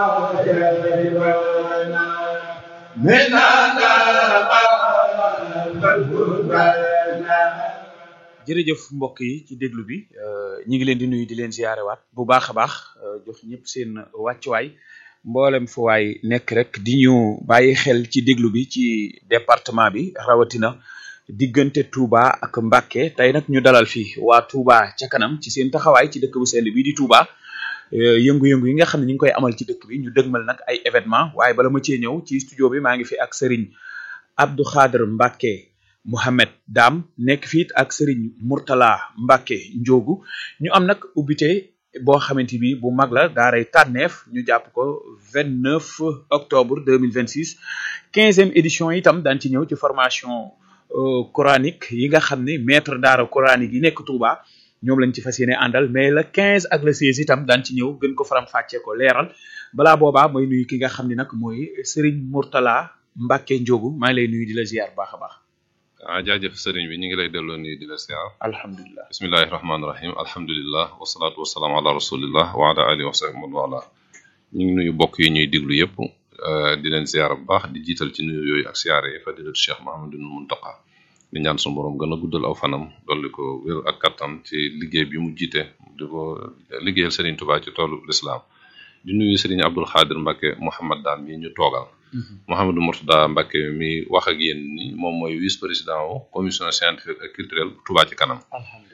jërëjëf mbokk yi ci déglu bi ñi ngi leen di nuyu di leen ziyaarewaat bu baax a baax jox ñëpp seen wàccuwaay mboolem fu waay nekk rek di ñu bàyyi xel ci déglu bi ci département bi rawatina diggante Touba ak Mbacké tey nag ñu dalal fii waa Touba ca kanam ci seen taxawaay ci dëkk bu sell bi di Touba yëngu-yëngu yi nga xam ne ñu ngi koy amal ci dëkk bi ñu dëgmal nag ay événement waaye bala ma cee ñëw ci studio bi maa ngi fi ak Serigne Abdou Khadre Mbacké Mohamed Dam nekk fiit ak Serigne Mourtala Mbacké Ndiogu ñu am nag ubbite boo xamante bi bu mag la daaray tànneef ñu jàpp ko vingt neuf octobre deux mille vingt six quinzième édition itam daan ci ñëw ci formation coranique yi nga xam ne maître daara coranique yi nekk Touba ñoom lañ ci fas yéene àndal mais le quinze ak le seize itam daan ci ñëw gën ko faram fàccee ko leeral balaa boobaa mooy nuyu ki nga xam ne nag mooy Serigne Mourtala Mbacké Ndiogu maa ngi lay nuyu di la ziar baax a baax. ah jaajëf sëriñ bi ñu ngi lay delloo nii di la siyaar alhamdulilah bismillahi rahmaani rahim alhamdulilah wasalaatu wasalaam ala rasulillah wa ala alihi wa sahbihi man wala ñu ngi nuyu bokk yi ñuy diglu yëpp di leen siyaar bu baax di jiital ci nuyu yooyu ak siyaare yi fadilatu cheikh mahamadul muntaqa di ñaan suñu borom gën a guddal aw fanam dolli ko wér ak kattan ci liggéey bi mu jiite di ko liggéeyal sëriñ Tuubaa ci toolu lislaam di nuyu sëriñ Abdul Xaadir Mbacké Mouhamad Daan mi ñu toogal Mouhamadou Mourtada Mbacké mi wax ak yéen ni moom mooy vice président wu commission scientifique et culturelle bu Touba ci kanam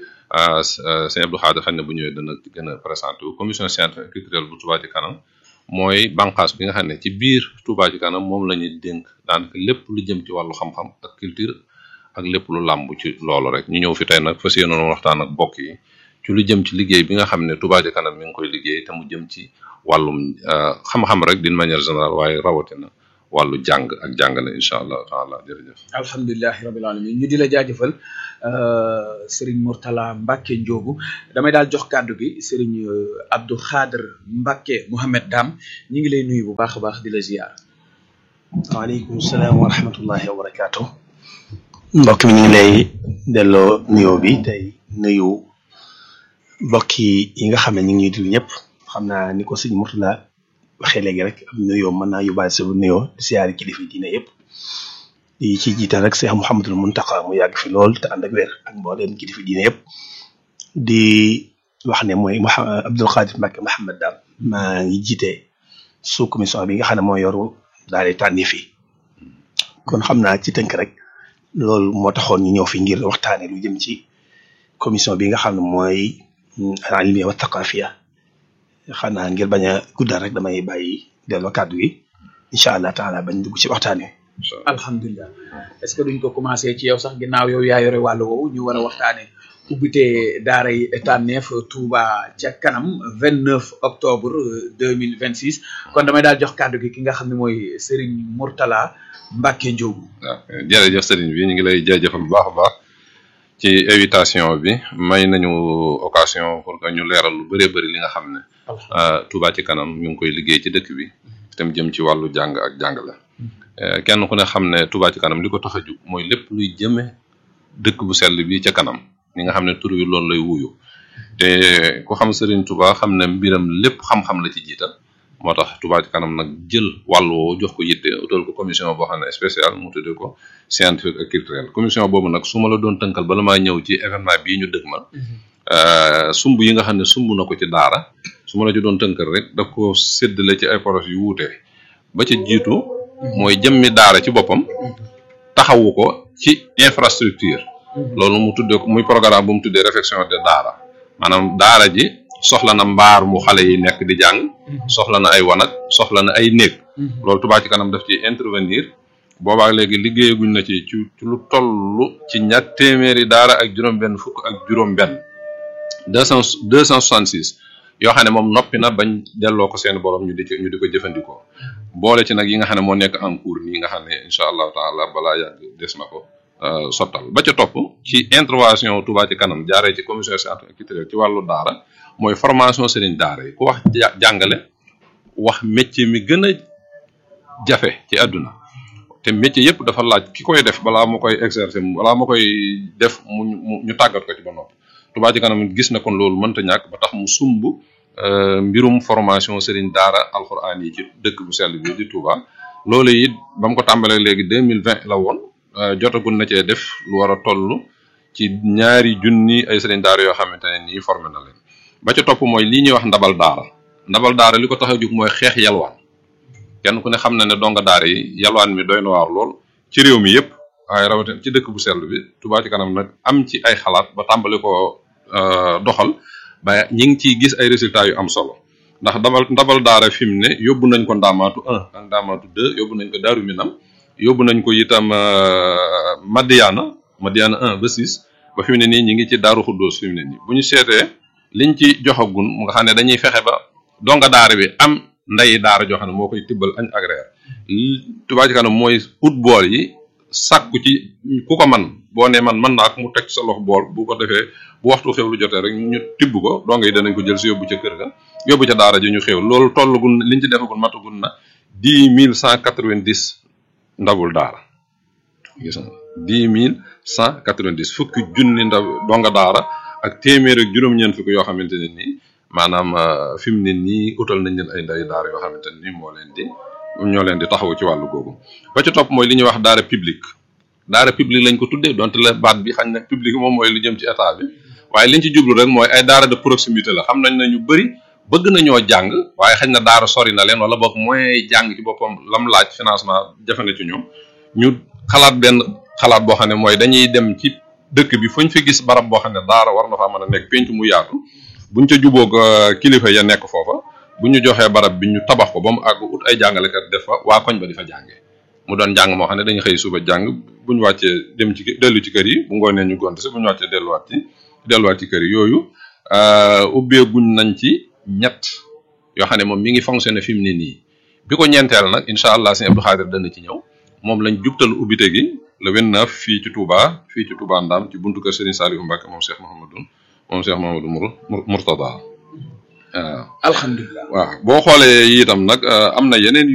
ah sëñ Abdou Khadre xam ne bu ñëwee dana gën a présenté wu commission scientifique et culturelle bu Touba ci kanam mooy bànqaas bi nga xam ne ci biir Touba ci kanam moom la ñuy dénk daanaka lépp lu jëm ci wàllu xam-xam ak culture ak lépp lu làmb ci loolu rek ñu ñëw fi tey nag fas yéenoon waxtaan ak bokk yi ci lu jëm ci liggéey bi nga xam ne Touba ci kanam mi ngi koy liggéey te mu jëm ci wàllum xam-xam rek d'une manière générale waaye rawatina. wàllu jàng ak jàngale incha allah taala jërëjëf alhamdulilahi rabil alamin ñu di la jaajëfal Serigne Mourtala Mbacké Ndiogu damay daal jox kàddu gi Serigne Abdou Khadre Mbacké Mohamed Dam ñu ngi lay nuyu bu baax a baax di la ziar. waaleykum salaam wa rahmatullahi wa barakaatu. mbokk mi ñu ngi lay delloo nuyoo bi tey nuyu mbokk yi nga xam ne ñu ngi ñuy déglu ñëpp xam naa ni ko sëñ Mourtala waxee léegi rek am nuyoo mën naa yóbbaale sa nuyoo di siyaari kilifa diine yëpp di ci jiital rek Cheikh Mouhamadul Mountakha mu yàgg fi lool te ànd ak wér ak mbooleem kilifa diine yëpp di wax ne mooy Mouha Abdoul Khadre Mbacké Mouhamed Dam maa ngi jiite sous commission bi nga xam ne moo yoru daal di tànni fi kon xam naa ci tënk rek loolu moo taxoon ñu ñëw fi ngir waxtaane lu jëm ci commission bi nga xam ne mooy al-ilmiya wa thaqafiya xanaa ngir bañ a guddal rek damay bàyyi delloo kàddu gi incha allah taala bañ dugg ci waxtaan wi. alhamdulilah est ce que duñ ko commencé ci yow sax ginnaaw yow yaa yore wàllu woowu ñu war a waxtaanee ubbite daara yi tànneef Touba ca kanam vingt neuf octobre deux mille vingt six kon damay daal jox kàddu gi ki nga xam ne mooy Serigne Mourtala Mbacké Ndiogu. waaw jërëjëf Serigne bi ñu ngi lay jaajëfal bu baax a baax. ci invitation bi may nañu occasion pour que ñu leeral lu bëree bëri li nga xam ne Touba ci kanam ñu ngi koy liggéey ci dëkk bi tam jëm ci wàllu jàng ak jàngale kenn ku ne xam ne Touba ci kanam li ko tax a jug mooy lépp luy jëme dëkk bu sell bi ca kanam li nga xam ne tur wi loolu lay wuyu te ku xam Serigne Touba xam ne mbiram lépp xam-xam la ci jiital moo tax Touba ci kanam nag jël wàll woo jox ko yitte utal ko commission boo xam ne spécial mu tuddee ko scientifique ak culturel commission boobu nag su ma la doon tënkal bala maa ñëw ci événement bii ñu dëgmal sumb yi nga xam ne sumb na ko ci daara su ma la ci doon tënkal rek daf ko séddale ci ay projets yu wuute ba ci jiitu mooy jëmmi daara ci boppam taxawu ko ci infrastructure loolu mu tuddee ko muy programme bu mu tuddee réflexion de daara maanaam daara ji soxla na mbaar mu xale yi nekk di jàng soxla na ay wanag soxla na ay néeg loolu Touba ci kanam daf ci intervenir boobaa léegi liggéeyaguñ na ci ci lu toll ci ñaar téeméeri daara ak juróom-benn fukk ak juróom-benn deux cent deux cent soixante six yoo xam ne moom noppi na bañ delloo ko seen borom ñu di ñu di ko jëfandikoo boole ci nag yi nga xam ne moo nekk en cours nii nga xam ne incha allahu taala balaa yàgg des na ko sottal ba ca topp ci intervention Touba ci kanam jaaree ci commission scientifique et culturelle ci wàllu daara mooy formation sëriñ daara yi ku wax jàngale wax métier mi gën a jafe ci àdduna te métier yëpp dafa laaj ki koy def balaa ma koy exercer balaa ma koy def mu ñu tàggat ko ci ba noppi Touba ci kanam gis na kon loolu mënta ñàkk ba tax mu sumb mbirum formation sëriñ daara alxuraan yi ci dëkk bu sell bi di Touba loolu it ba mu ko tàmbalee léegi deux mille vingt la woon jotagul na cee def lu war a toll ci ñaari junni ay sëriñ daara yoo xamante ne nii formé na leen ba ca topp mooy lii ñuy wax ndabal daara ndabal daara li ko tax a jóg mooy xeex yalwaan kenn ku ne xam na ne donga daara yi yalwaan mi doy na waar lool ci réew mi yëpp waaye rawatina ci dëkk bu sell bi Touba ci kanam nag am ci ay xalaat ba tàmbali ko doxal ba ñi ngi ciy gis ay résultats yu am solo ndax ndabal ndabal daara fi mu ne yóbbu nañ ko ndaamaatu un ak ndaamaatu deux yóbbu nañ ko daaru minam yóbbu nañ ko itam Madiana Madiana un ba six ba fi mu ne nii ñi ngi ci daaru xuddoos fi mu ne nii bu ñu seetee liñ ci joxagun mu nga xam ne dañuy fexe ba donga daara bi am nday daara joo xam ne moo koy tibbal añ ak reer Touba ci kanam mooy ut bool yi sàkku ci ku ko man boo ne man mën naa ko mu teg sa loxo bool bu ko defee bu waxtu xew lu jotee rek ñu tibb ko donga yi danañ ko jël si yóbbu ca kër ga yóbbu ca daara ji ñu xew loolu tollagun liñ ci defagul matagun na dix mille cent quatre-vingt-dix ndabul daara gis nga dix mille cent quatre-vingt-dix fukki junni ndaw donga daara ak téeméer ak juróom-ñeent fukki yoo xamante ne nii maanaam fi mu ne nii utal nañ leen ay nday daara yoo xamante ne nii moo leen di ñoo leen di taxawu ci wàllu googu ba ca topp mooy li ñuy wax daara publique daara publique lañ ko tuddee donte la baat bi xañ na publique moom mooy lu jëm ci état bi waaye liñ ci jublu rek mooy ay daara de proximité la xam nañ ne ñu bëri bëgg nañoo jàng waaye xañ na daara sori na leen wala boog moyen jàng ci boppam lam laaj financement jafe na ci ñoom ñu xalaat benn xalaat boo xam ne mooy dañuy dem ci dëkk bi fuñ fi gis barab boo xam ne daara war na faa mën a nekk penc mu yaatu buñ ca jubóog kilifa ya nekk foofa bu ñu joxee barab bi ñu tabax ko ba mu àgg ut ay jàngalekat def fa waa koñ ba di fa jàngee mu doon jàng moo xam ne dañuy xëy suba jàng bu ñu wàccee dem ci dellu ci kër yi bu ngoonee ñu gont si bu ñu wàccee delluwaat ci delluwaat ci kër yi yooyu ubbeeguñ nañ ci ñett yoo xam ne moom mi ngi fonctionné fi mu ne nii bi ko ñeenteel nag incha allah sëñ Abdou Khadir dana ci ñëw moom lañ jubtal ubbite gi le 29 fii ci Touba fii ci Touba Ndam ci buntu kër Serigne Saliou Mbacke moom Cheikh Mouhamadou moom Cheikh Mouhamadou Mourtada waaw alhamdulilah waaw boo xoolee itam nag am na yeneen